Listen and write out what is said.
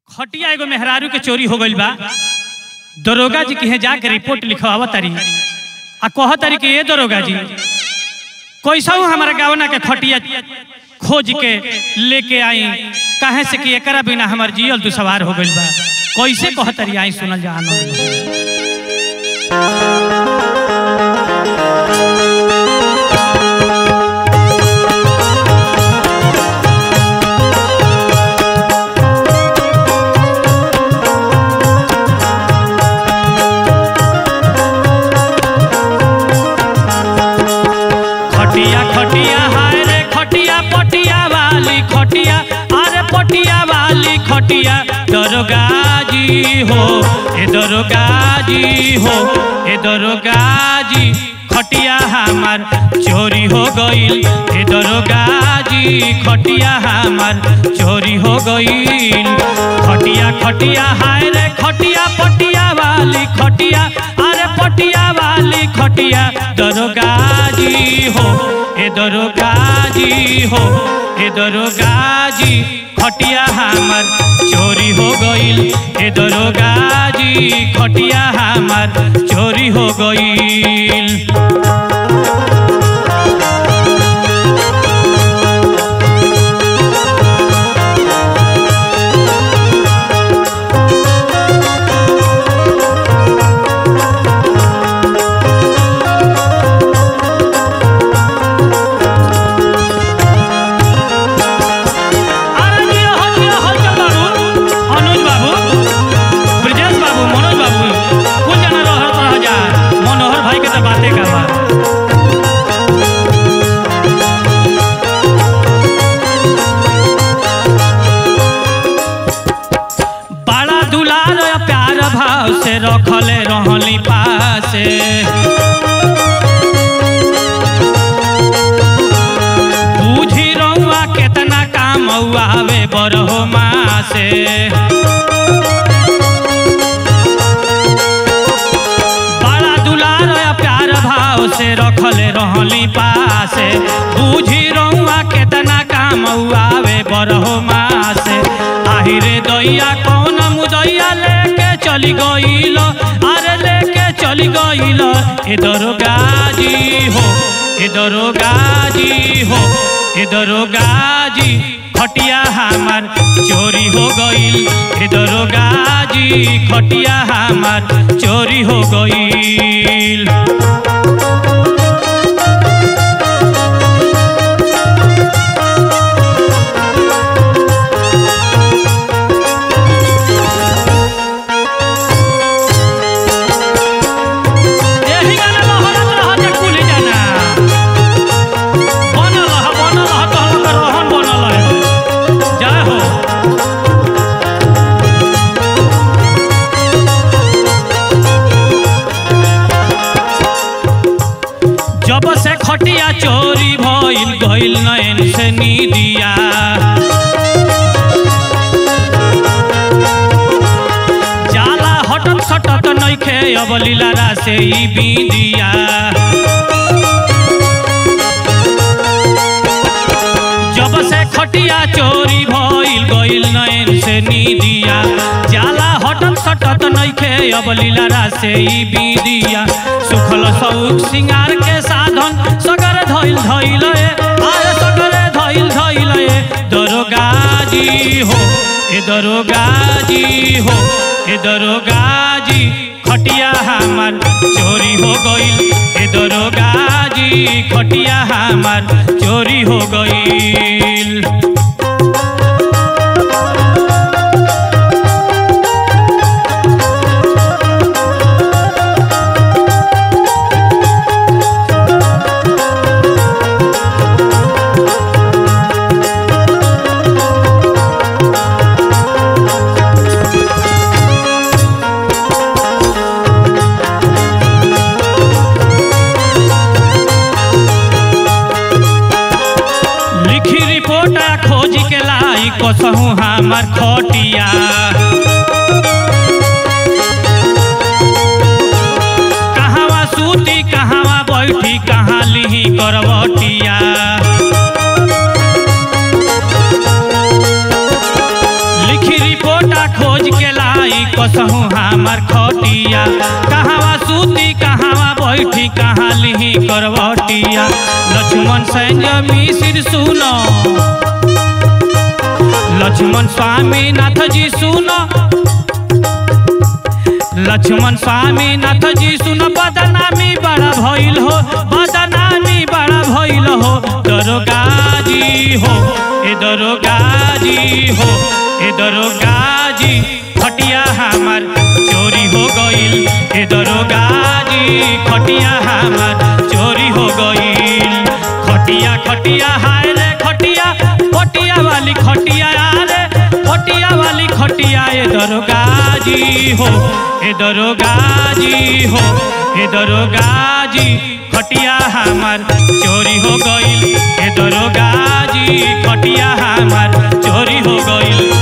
खटिया एगो मेहरारू के चोरी हो गइल बा दरोगा जी के जाके रिपोर्ट लिखवावा तारी आ कह तारी कि ये दरोगा जी कैसा हमारा गावना के खटिया खोज के लेके आई काहे से कि एकरा बिना हमार जियल दुसवार हो गइल बा कैसे कह तारी आई सुनल जा आनंद खटिया खटिया हाय रे खटिया पटिया वाली खटिया अरे पटिया वाली खटिया दरोगा जी हो ए दरोगा जी हो ए दरोगा जी खटिया हमार चोरी हो गईल ए दरोगा जी खटिया हमार चोरी हो गईल खटिया खटिया हाय रे खटिया पटिया वाली खटिया अरे पटिया वाली खटिया दरोगा जी हो ए दरोगा जी हो ए दरोगा जी खटिया हमार चोरी हो गईल ए दरोगा जी खटिया हमार चोरी हो गईल अरे जिया हो जिया हो चल बाबू अनुज बाबू ब्रजेश बाबू मनोज बाबू कुल जना रहत रह जा मनोहर भाई के तो बातें का बा बड़ा दुलार और प्यार भाव से रखले रहली पासे बूझी रहुआ केतना काम आवे बरहो मासे बड़ा दुलार और प्यार भाव से रखले रहली पासे बूझी रहुआ केतना काम आवे बरहो मासे आहिरे दैया कौन मुदैया लेके चली गईल अरे लेके चली गईल ए दरोगा जी हो ए दरोगा जी हो ए दरोगा जी खटिया हमार चोरी हो गईल ए दरोगा जी खटिया हमार चोरी हो गईल एही गाना लहरत रहत है कुली जाना बनल ह बनल ह कहल कर रहन बनल है जय हो जब से खटिया चोरी भइल गइल नैन से नीदिया जाला हटत सटत नइखे अब लीलारा से ई बिंदिया जब से खटिया चोरी भइल गइल नैन से नीदिया जाला हटत सटत नइखे अब लीलारा से ई बिंदिया सुखल सौख सिंगार के साधन सगर धइल धइल ए आय सगर धइल धइल ए दरोगा जी हो ए दरोगा जी हो ए दरोगा जी खटिया हमार चोरी हो गईल ए दरोगा जी खटिया हमार चोरी हो गईल लिखी रिपोर्ट खोज के लाई कसहू हमार खटिया कहवा सूती कहवा बैठी कहाँ लिही करवटिया लिखी रिपोर्ट खोज के लाई कसहू हमार खटिया कहवा सूती कहवा बैठी कहाँ लिही करवटिया लक्ष्मण संजय मिश्र सुनो लक्ष्मण स्वामी नाथ जी सुनो लक्ष्मण स्वामी नाथ जी सुन बदनामी बड़ा भइल हो बदनामी बड़ा भइल हो दरोगा जी हो ए दरोगा जी हो ए दरोगा जी खटिया हमार चोरी हो गइल ए दरोगा जी खटिया हमार चोरी हो गइल खटिया खटिया हाय रे खटिया खटिया वाली खटिया रे खटिया वाली खटिया ए दरोगा जी हो ए दरोगा जी हो ए दरोगा जी खटिया हमार चोरी हो गइल ए दरोगा जी खटिया हमार चोरी हो गइल